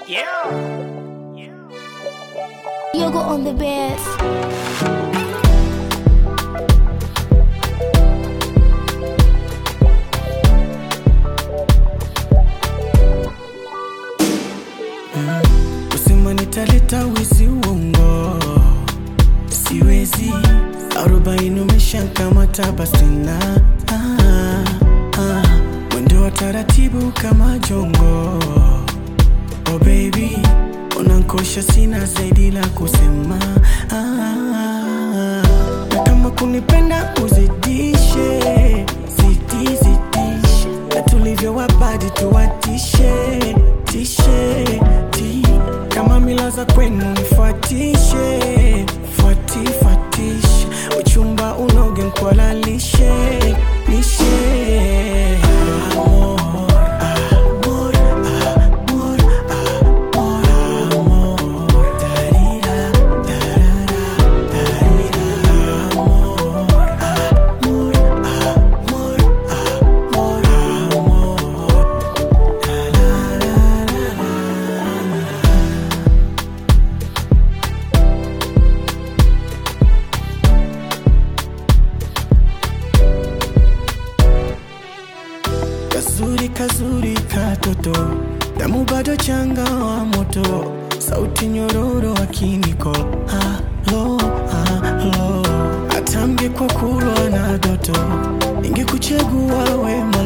Yeah. Yoga on the bed. Kusema nitaleta wizi uongo, siwezi. Arobaini umeshakamata basi na ah, ah. Mwendo wa taratibu kama jongo, oh baby, unankosha, sina zaidi la kusema ah, na kama kunipenda uzidishe, zidi zidishe, na tulivyo wabadi tuwatishe tishe ti kama mila za kwenu nifuatishe fuati fuatishe uchumba unoge nkwalalishe lishe Amor, amor, amor, amor, amor. Darira, darara, darira. Amor, amor, amor, amor, amor. Kazuri kazuri katoto, damu bado changa wa moto, sauti nyororo akiniko halo halo, atamge kwa kulwa na doto, ingekuchagua we mola